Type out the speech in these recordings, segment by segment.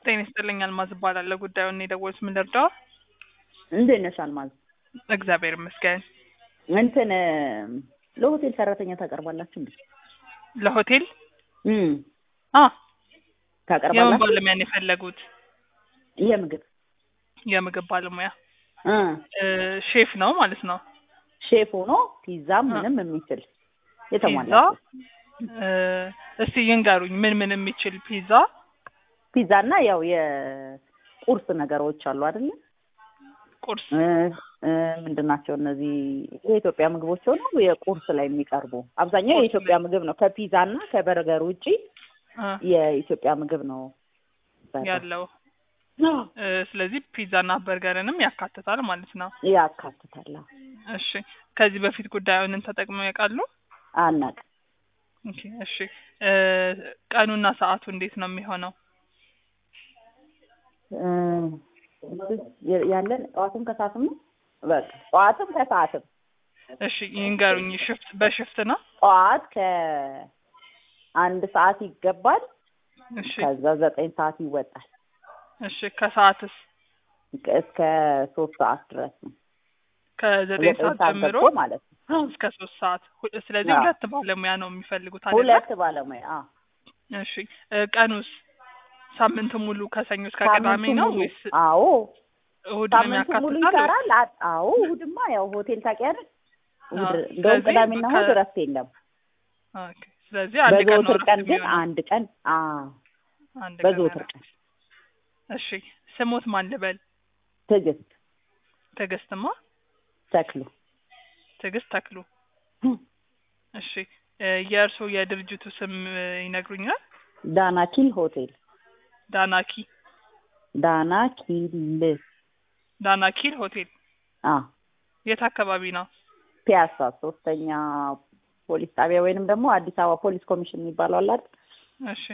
ጤና ይስጥልኝ አልማዝ እባላለሁ። ጉዳዩን የደወሉት ምን ልርዳው? እንዴት ነሽ አልማዝ? እግዚአብሔር ይመስገን። እንትን ለሆቴል ሰራተኛ ታቀርባላችሁ እንዴ? ለሆቴል እም አ የምን ታቀርባላችሁ? ባለሙያ ነው የፈለጉት? የምግብ የምግብ ባለሙያ እ እ ሼፍ ነው ማለት ነው። ሼፍ ሆኖ ፒዛም አ። ምንም የሚችል ፒዛ የተሟላ እ እስቲ ይንገሩኝ ምን ምን የሚችል ፒዛ? ፒዛ እና ያው የቁርስ ነገሮች አሉ አይደለ? ቁርስ እ እ ምንድን ናቸው እነዚህ የኢትዮጵያ ምግቦች ሆነው የቁርስ ላይ የሚቀርቡ አብዛኛው ቁርስ የኢትዮጵያ ምግብ ነው። ከፒዛ እና ከበርገር ውጪ እ የኢትዮጵያ ምግብ ነው ያለው እ ስለዚህ ፒዛና በርገርንም ያካትታል ማለት ነው። ያካትታል። አዎ። እሺ ከዚህ በፊት ጉዳዩን ተጠቅመው ያውቃሉ? አናውቅም። ኦኬ እሺ እ ቀኑና ሰዓቱ እንዴት ነው የሚሆነው? እ ያለን ጠዋትም ከሰዓትም ነው። በቃ ጠዋትም ከሰዓትም እሺ ይንገሩኝ። ሽፍት በሽፍት ነው? ጠዋት ከአንድ ሰዓት ይገባል። እሺ ከዛ ዘጠኝ ሰዓት ይወጣል። እሺ ከሰዓትስ? እስከ ሶስት ሰዓት ድረስ ነው። ከዘጠኝ ሰዓት ጀምሮ ገብቶ ማለት ነው። እስከ ሶስት ሰዓት ሁ- ስለዚህ አዎ። ሁለት ባለሙያ ነው የሚፈልጉት አይደለ? ሁለት ባለሙያ አዎ። እሺ እ ቀኑስ ሳምንት ሙሉ ከሰኞ እስከ ቅዳሜ ሳምንቱ ነው ሙሉ ወይስ አዎ፣ እሁድንም ሳምንቱ ሙሉ ያካትታል? ወይስ- ይሰራል። አ- አዎ እሑድማ ያው ሆቴል ታውቂያለሽ። እሑድ አዎ፣ እንደውም ስለዚህ ቅዳሜና ከ- እሑድ እረፍት የለም። ኦኬ ስለዚህ አንድ ቀን ነው በዘወትር እረፍት ቀን ግን የሚሆነው። አንድ ቀን አዎ፣ አንድ ቀን በዘወትር እረፍት። ቀን እሺ ስሞት ማን ልበል? ትዕግስት ትዕግስትማ ተክሉ ትዕግስት ተክሉ። እሺ እ የእርስዎ የድርጅቱ ስም እ ይነግሩኛል? ዳናኪል ሆቴል ዳናኪ ዳናኪል ዳናኪል ሆቴል አ የት አካባቢ ነው? ፒያሳ ሶስተኛ ፖሊስ ጣቢያ ወይንም ደግሞ አዲስ አበባ ፖሊስ ኮሚሽን የሚባለው አለ አይደል? እሺ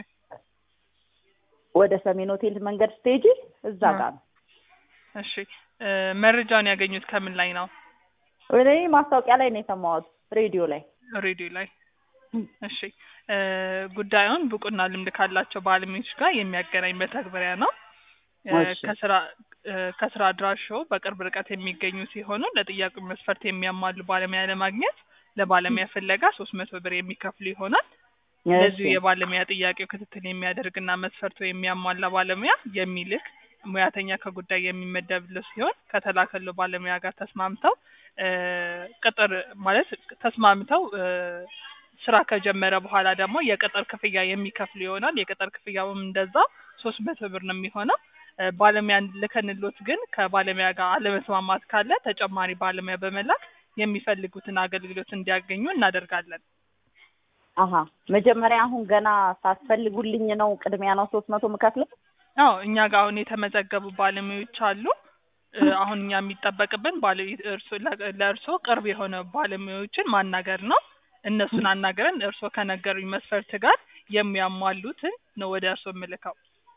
ወደ ሰሜን ሆቴል መንገድ ስቴጅ እዛ አ። ጋር ነው። እሺ እ መረጃውን ያገኙት ከምን ላይ ነው? ወደ እኔ ማስታወቂያ ላይ ነው የሰማሁት ሬዲዮ ላይ። ሬዲዮ ላይ። እሺ እ ጉዳዩን ብቁና ልምድ ካላቸው ባለሙያዎች ጋር የሚያገናኝ መተግበሪያ ነው። እ እሺ። ከስራ እ ከስራ አድራሻው በቅርብ ርቀት የሚገኙ ሲሆኑ ለጥያቄው መስፈርት የሚያሟሉ ባለሙያ ለማግኘት ለባለሙያ ፍለጋ ሶስት መቶ ብር የሚከፍሉ ይሆናል። ለዚሁ እሺ። የባለሙያ ጥያቄው ክትትል የሚያደርግና መስፈርቱ የሚያሟላ ባለሙያ የሚልክ ሙያተኛ ከጉዳይ የሚመደብለት ሲሆን ከተላከለው ባለሙያ ጋር ተስማምተው እ ቅጥር ማለት ተስማምተው እ ስራ ከጀመረ በኋላ ደግሞ የቅጥር ክፍያ የሚከፍሉ ይሆናል። የቅጥር ክፍያውም እንደዛ ሶስት መቶ ብር ነው የሚሆነው። እ ባለሙያን ልከንሎት ግን ከባለሙያ ጋር አለመስማማት ካለ ተጨማሪ ባለሙያ በመላክ የሚፈልጉትን አገልግሎት እንዲያገኙ እናደርጋለን። አሀ መጀመሪያ አሁን ገና ሳትፈልጉልኝ ነው ቅድሚያ ነው ሶስት መቶ የምከፍለው? አዎ እኛ ጋር አሁን የተመዘገቡ ባለሙያዎች አሉ። እ አሁን እኛ የሚጠበቅብን ባለ እርሶ ለእርሶ ቅርብ የሆነ ባለሙያዎችን ማናገር ነው። እነሱን አናገረን እርሶ ከነገሩኝ መስፈርት ጋር የሚያሟሉትን ነው ወደ እርሶ የምልከው።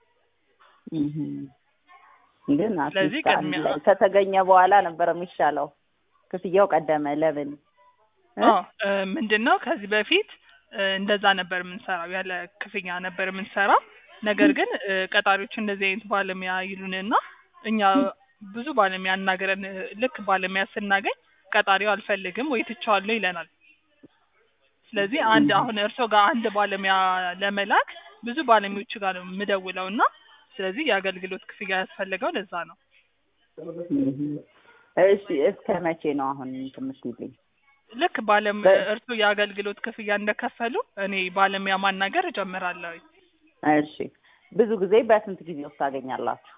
እህ ግን ስለዚህ አትሊስት አንድ ቅድሚያ- ላይ ከተገኘ በኋላ ነበር የሚሻለው። ክፍያው ቀደመ። ለምን እ? አዎ እ ምንድን ነው ከዚህ በፊት እ እንደዛ ነበር የምንሰራው፣ ያለ ክፍያ ነበር የምንሰራው። ነገር ግን እ ቀጣሪዎች እንደዚህ አይነት ባለሙያ ይሉንና እኛ ብዙ ባለሙያ አናገረን እ ልክ ባለሙያ ስናገኝ ቀጣሪው አልፈልግም ወይ ትቼዋለሁ ይለናል። ስለዚህ አንድ አሁን እርሶ ጋር አንድ ባለሙያ ለመላክ ብዙ ባለሙያዎች ጋር ነው የምደውለው እና ስለዚህ የአገልግሎት ክፍያ ያስፈልገው ለዛ ነው። እህ እሺ እስከ መቼ ነው አሁን እንትን የምትይልኝ? ልክ ባለም በ- እርሶ የአገልግሎት ክፍያ እንደከፈሉ እኔ ባለሙያ ማናገር እጀምራለሁ። እሺ ብዙ ጊዜ በስንት ጊዜ ውስጥ ታገኛላችሁ?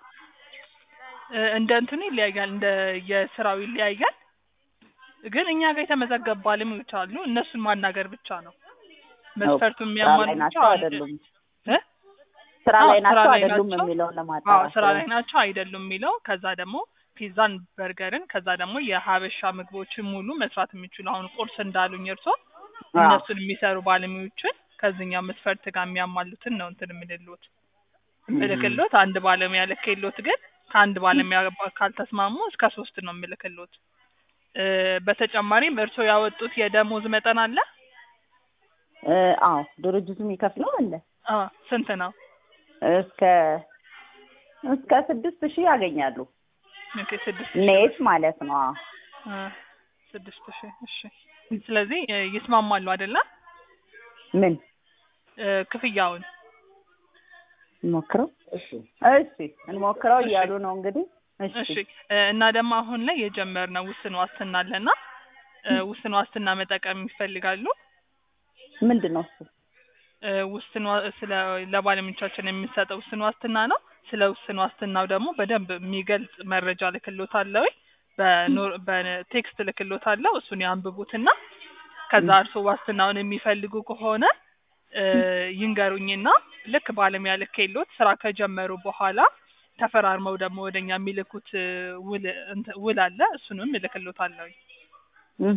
እ እንደ እንትኑ ይለያያል፣ እንደ የስራው ይለያያል። ግን እኛ ጋር የተመዘገቡ ባለሙያዎች አሉ። እነሱን ማናገር ብቻ ነው መስፈርቱን ስራ የሚያሟሉ ላይ ብቻ ናቸው አንድ- አይደሉም? እ? ስራ አዎ፣ ላይ ስራ ናቸው ላይ አይደሉም ናቸው። የሚለውን አዎ ለማጣራት ስራ ነው። ላይ ናቸው አይደሉም የሚለው ከዛ ደግሞ ፒዛን፣ በርገርን ከዛ ደግሞ የሀበሻ ምግቦችን ሙሉ መስራት የሚችሉ አሁን ቁርስ እንዳሉኝ እርሶ አዎ። እነሱን የሚሰሩ ባለሙያዎችን ከዚህኛው መስፈርት ጋር የሚያሟሉትን ነው እንትን የምልሎት ምልክሎት አንድ ባለሙያ ልክሎት ግን ከአንድ ባለሙያ ጋር ካልተስማሙ እስከ ሶስት ነው የምልክሎት። እ በተጨማሪም እርስዎ ያወጡት የደሞዝ መጠን አለ? አዎ ድርጅቱ የሚከፍለው አለ አ ስንት ነው? እስከ እስከ ስድስት ሺህ ያገኛሉ። ኦኬ ስድስት ኔት ማለት ነው። አዎ። አ፣ ስድስት ሺህ እሺ። ስለዚህ እ፣ ይስማማሉ አይደለ? ምን እ፣ ክፍያውን እንሞክረው? እሺ እንሞክረው እያሉ ነው እንግዲህ። እሺ እሺ እ፣ እና ደግሞ አሁን ላይ የጀመርነው ውስን ዋስትና አለና እ፣ ውስን ዋስትና መጠቀም ይፈልጋሉ? ምንድን ነው እሱ? እ፣ ውስን ዋ- ስለ ለባለሙያዎቻችን የሚሰጠው ውስን ዋስትና ነው። ስለ ውስን ዋስትናው ደግሞ በደንብ የሚገልጽ መረጃ ልክሎታለሁ። በኖር- በቴክስት ልክሎታለሁ። እሱን ያንብቡትና ከዛ እርሶ ዋስትናውን የሚፈልጉ ከሆነ እ፣ ይንገሩኝና ልክ ባለሙያ ልኬሎት ስራ ከጀመሩ በኋላ ተፈራርመው ደግሞ ወደኛ የሚልኩት እ፣ ውል እንትን- ውል አለ። እሱንም እልክሎታለሁ። እህ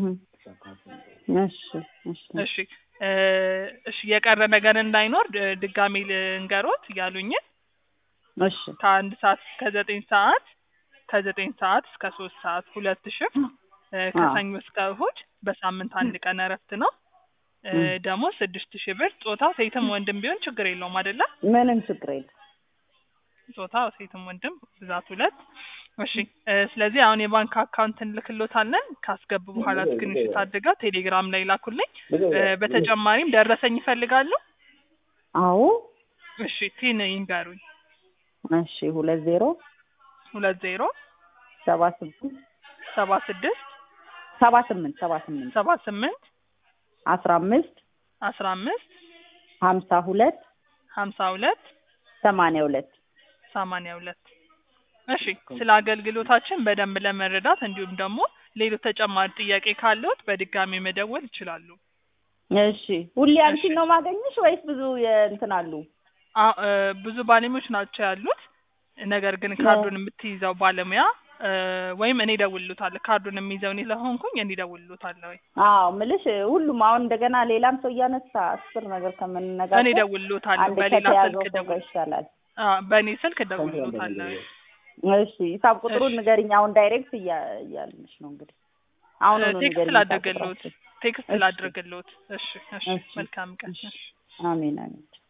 እሺ እሺ እሺ እ፣ እሺ የቀረ ነገር እንዳይኖር ድ- ድጋሜ ልንገሮት ያሉኝን እሺ ከአንድ ሰዓት እስከ ዘጠኝ ሰዓት ከዘጠኝ ሰዓት እስከ ሶስት ሰዓት ሁለት ሽፍት እ፣ ከሰኞ እስከ እሁድ በሳምንት አንድ ቀን እረፍት ነው። እ፣ ም። ደግሞ ስድስት ሺህ ብር ጾታ ሴትም ወንድም ቢሆን ችግር የለውም አይደለ? ምንም ችግር የለም። ጾታ ሴትም ወንድም ብዛት ሁለት። እሺ እ፣ ስለዚህ አሁን የባንክ አካውንት እንልክሎታለን። ካስገቡ በኋላ ስክሪንሾት አድርገው ቴሌግራም ላይ ላኩልኝ። እ፣ በተጨማሪም ደረሰኝ ይፈልጋሉ? አዎ እሺ ቲን ይንገሩኝ። እሺ ሁለት ዜሮ ሁለት ዜሮ ሰባ ስምንት ሰባ ስድስት ሰባ ስምንት ሰባ ስምንት ሰባ ስምንት አስራ አምስት አስራ አምስት ሀምሳ ሁለት ሀምሳ ሁለት ሰማንያ ሁለት ሰማንያ ሁለት እሺ ስለ አገልግሎታችን በደንብ ለመረዳት እንዲሁም ደግሞ ሌሎች ተጨማሪ ጥያቄ ካለዎት በድጋሚ መደወል ይችላሉ። እሺ ሁሌ እሺ። አንቺን ነው ማገኘሽ ወይስ ብዙ የእንትን አሉ? አ- እ፣ ብዙ ባለሙያዎች ናቸው ያሉት። ነገር ግን ካርዱን የምትይዘው ባለሙያ እ፣ ወይም እኔ እደውልልዎታለሁ። ካርዱን የሚይዘው እኔ ስለሆንኩኝ እኔ እደውልልዎታለሁ። አዎ ምልሽ ሁሉም አሁን እንደገና ሌላም ሰው እያነሳ አስር ነገር እኔ ከምንነጋገር እደውልልዎታለሁ። አንድ በሌላ ከተያዘው ስልክ ሰው ጋር ደውል ይሻላል። አ፣ በእኔ ስልክ እደውልልዎታለሁ። እሺ ሂሳብ ቁጥሩን እሺ። ንገሪኝ። አሁን ዳይሬክት እያ- እያልንሽ ነው እንግዲህ አሁን እ፣ ሁሉ ቴክስት ንገሪኝ ሂሳብ ላድርግልዎት ቁጥራችን። ቴክስት እሺ። ላድርግልዎት። እሺ እሺ እሺ። መልካም ቀን። እሺ። እሺ አሜን አሜን